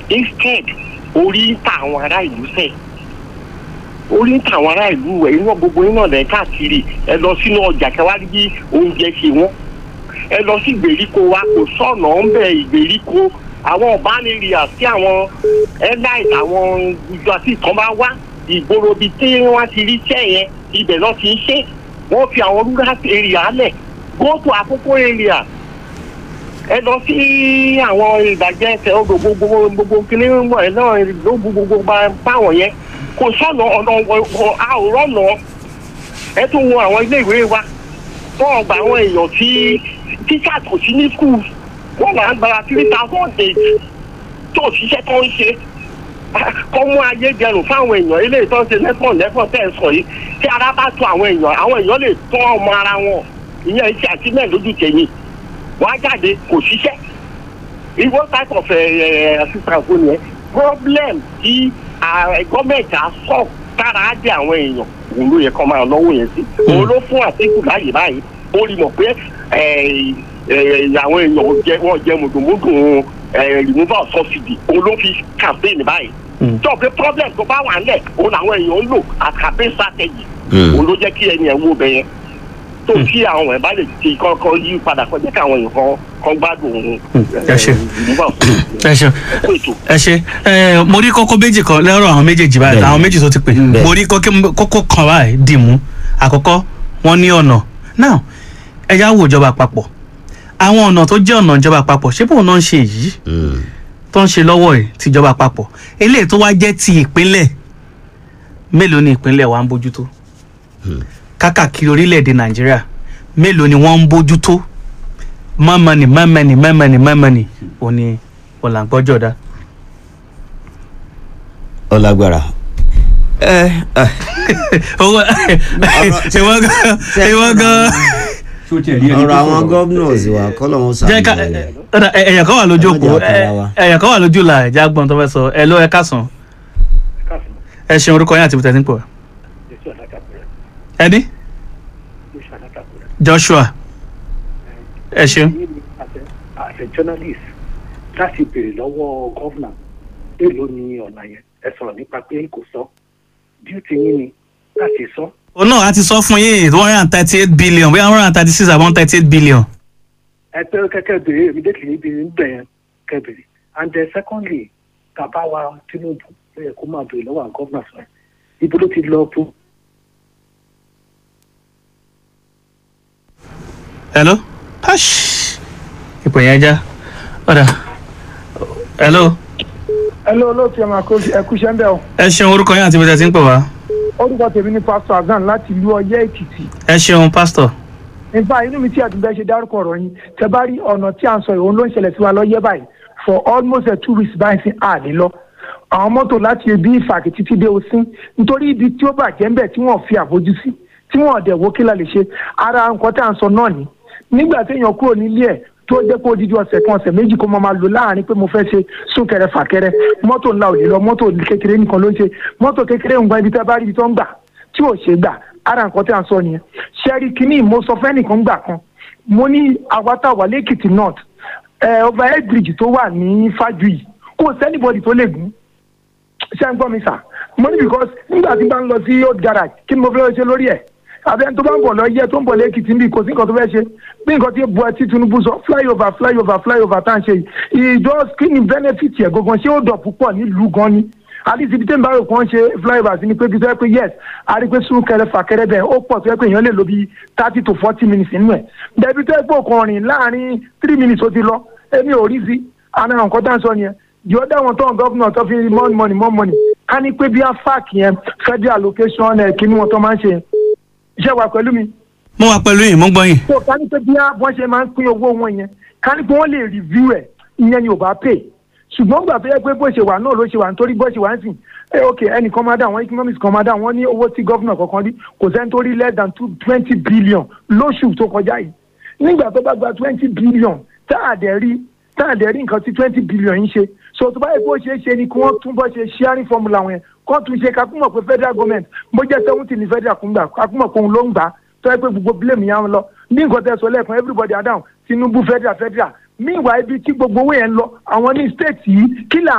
instead orí ń ta àwọn ará ìlú sẹ́ẹ̀ orí ń ta àwọn ará ìlú ẹ̀ iná gbogbo iná lẹ̀ káàkiri ẹ lọ sínú ọjà kẹwàá rí bí oúnjẹ ṣe wọ́n ẹ lọ sí ìgbèríko wa kò sọ̀nà ń bẹ ìgbèríko àwọn ọ̀bánirìà sí àwọn airlines àwọn ìjọ àti ìtàn bá wá ìgboro bíi tí wọ́n ti rí iṣẹ́ yẹn ibẹ̀ náà ti ń ṣe wọ́n fi àwọn rural area lẹ̀ go to àkókò area ẹ lọ sí àwọn ìbàjẹ́ ẹsẹ̀ odò gbogbo gbogbo kíní mọ̀ ẹ náà ló gbogbo báwọn yẹn kò sọ̀nà ọ̀nà àwòrán náà ẹ tún wo àwọn ilé ìwé wa wọ́n gba àwọn èèyàn tí tíṣà kò sí ní skul wọ́n máa ń gba three thousand eight tó ṣiṣẹ́ tó ń ṣe kọ́ mú ayé dẹrùn fáwọn èèyàn eléyìí tó ń ṣe lẹ́fọ̀n lẹ́fọ̀n tẹ̀ ń sọ yìí tí ara bá tó àwọn èèyàn àwọn èèyàn lè tọ́ ọmọ ara wọn ìyẹn iṣẹ́ àtìmẹ́ lójú tèmi wọ́n á jáde kò ṣiṣẹ́ ìwọ type of assistance wo nìyẹn problem tí gọ́ọ̀mẹ̀ntì á sọ tára á dé àwọn èèyàn òun ló yẹ kó máa náwó yẹn sí òun ló fún àtìkù láàyè báyìí ó rí mọ̀ pé àwọn èèyàn jẹ wọ́n jẹ mùdùmùdù removal subsidy òun ló fi campaign báyìí tó pé problem tó bá wà nílẹ̀ òun làwọn èèyàn ń lò as campaign strategy òun ló jẹ́ kí ẹni ẹ̀ wó bẹ́yẹn tó kí àwọn ẹ̀ bá lè ti kọ́kọ́ yí padà kọ́ jẹ́ kí àwọn èèyàn kan kan gbádùn òun ẹ ṣe ẹ ṣe ẹ ṣe ẹ mo rí kókó méjì kan lẹ́rọ̀ àwọn méjèèjì báyìí àwọn méjì tó ti pè mo rí kókó kan báyìí dì mú àkọ́kọ́ wọ́n ní ọ̀nà now ẹ yá wo ìjọba àpapọ̀ àwọn ọ̀nà tó jẹ́ ọ̀nà ìjọba àpapọ̀ ṣé bóun náà ń ṣe yìí tó ń ṣe lọ́wọ́ ẹ̀ tìjọba àpapọ̀ eléyìí tó wá jẹ́ ti ìpínlẹ̀ mélòó ni ìpínlẹ̀ wa ń bójútó kákàkiri orílẹ̀-èdè nàìjíríà mélòó ni wọ́n ń bójútó mọ́mọ́nì mọ́mọ́nì mọ́mọ́nì mọ́mọ́nì òní ọ̀làǹgbọ́jọ́ dá. ọlágbára. ẹ ẹ. owó ìwọ gan ìwọ gan. ọ̀rọ̀ àwọn governors wa kọ́ lọ́wọ́ jẹ́ ká sàmúlẹ̀. ẹ̀yà kan wà lójú òpó Ẹ má jà para wa. ẹ̀yà kan wà lójú la ẹ̀já gbọ́n tó fẹ́ sọ ẹ̀ ló ẹ̀ kásán ẹ̀ ṣeun orúkọ yín àti ibùtẹ́ tí ń pọ̀ ẹni joshua ẹ ṣeun as a journalist láti béèrè lọ́wọ́ gọ́vnà èèló ni ọ̀nà yẹn ẹ sọ̀rọ̀ nípa pé kò sọ duty yín ni láti sọ. òun náà a ti sọ fún yín one hundred and thirty eight billion bóyá one hundred and thirty six àbọ̀ one thirty eight billion. ẹ pé kẹ́kẹ́ béèrè immediately níbi níbẹ̀ yẹn kẹ́ béèrè and then secondly bàbá wa tinubu ló yẹ kó máa béèrè lọ́wọ́ àwọn gọ́vnà sọ ibo ló ti lọ fún. hello hush ipò yẹn já ọ̀dà hello hello olóòtú ẹ máa kó ẹkú iṣẹ́ ń bẹ̀ o ẹ ṣeun orúkọ yín àti ibùtẹ́ tí ń pọ̀ wá orúkọ tèmi ni pastor azan láti ìlú ọyẹ́ èkìtì ẹ ṣeun pastor nípa inú mi tí àdúgbò ṣe dárúkọ ọ̀rọ̀ yín tẹ bá rí ọ̀nà tí à ń sọ ìhòòhùn ló ń ṣẹlẹ̀ sí wa lọ́yẹ́ báyìí for almost a two weeks báyìí sí àlè lọ àwọn mọ́tò láti ibi ìfàkì títí dé osín nítorí ibi tí ó bàjẹ́ ń bẹ̀ tí wọ́n fi àbójú sí tí wọ́n dẹ̀ wó kí la lè ṣe ara nǹkan tí à ń sọ náà ni nígbà téèyàn kúrò nílé ẹ̀ tó jẹ́ pé odidi ọ̀sẹ̀ kan ọ̀sẹ̀ méjì kó máa máa lò láàrin pé mo fẹ́ ṣe súnkẹrẹ fàkẹrẹ mọ́tò ńlá ò lè lọ mọ́tò kékeré nìkan ló ń ṣe mọ́tò kékeré ń gba ibi tẹ́ bá rí ibi tó ń gbà tí ò ṣe gbà ara nǹkan tí à ń sọ nìyẹn ṣẹ́rí kínní mo sọ fẹ́ nìkan gbà kan mo ní àwátàwà lẹ́kìtì north ẹ̀ overhead bridge tó wà ní fájuyì kò sẹ́nibọ́dì tó lè gùn ṣé ń gbọ́ mi sà mo ní because nígbà tí n bá ń lọ sí old garage kí ni mo fẹ́ ṣe lórí ẹ̀ àbẹ́ni tó bá ń bọ̀ lọ yẹ tó ń bọ̀ lẹ́kìtì níbi kò sí nǹkan tó fẹ́ ṣe bí nǹkan tí bu ẹtí tinubu sọ flyover flyover flyover tá à ń ṣe yìí ìjọ kí ni benefit yẹ gangan ṣé ó dọ̀ púpọ̀ nílùú gan ni àdìsí ibi tẹ́mi bá rò kàn ṣe flyover sí ni pé bí sọ pé yes a rí pé súnkẹrẹ fàkẹrẹ bẹ́ẹ̀ ó pọ̀ tó yẹ pé èèyàn lè lo bí thirty to forty minutes nínú ẹ̀ bẹ́ẹ̀bi tó yẹ pé òkan rìn láàrin three minutes ó ti lọ èmi ò rí sí àná nǹkan tá à ń sọ nìyẹn the other one tó ń gọ́fúnà tó fi more money more money ká ní pé bí afac yẹn federal allocation ẹ̀ kí ni wọn tó máa ń ṣe iṣẹ́ wa pẹ̀lú mi mo wà pẹ̀lú yín mo gbọ́ yín so ká ní pé bí wọ́n ṣe máa ń pín owó wọn yẹn ká ní pé wọ́n lè review ẹ̀ ìyẹn ni ò bá pay ṣùgbọ́n gbà tó yẹ pé bó ṣe wà náà ló ṣe wà nítorí bó ṣe wà ń sìn ẹ ok ẹnìkan máa dá àwọn economics kan máa dá àwọn ní owó tí gọ́vnà kankan rí kò sẹ́ni tó rí less than two twenty billion lóṣù tó kọjá yìí nígbà tó bá gba twenty billion tá a dẹ̀ rí tá a dẹ̀ rí nǹkan tí twenty billion yìí ṣe so tó bá yẹ kó ṣeé ṣe ni kí wọ́n tún bọ́ ṣe sharing formula wọn yẹn kó tún ṣe kakúmọ̀ pé federal government bó jẹ́ seventy ní federal kún gbà kakúmọ̀ pé òun ló ń gbà tó yẹ pé gbogbo blame yẹn ń lọ ní nǹkan tẹ́ sọ lẹ́ẹ̀kan everybody are down tinubu federal federal meanwhile ibi tí gbogbo owó yẹn ń lọ àwọn ní state yìí kí là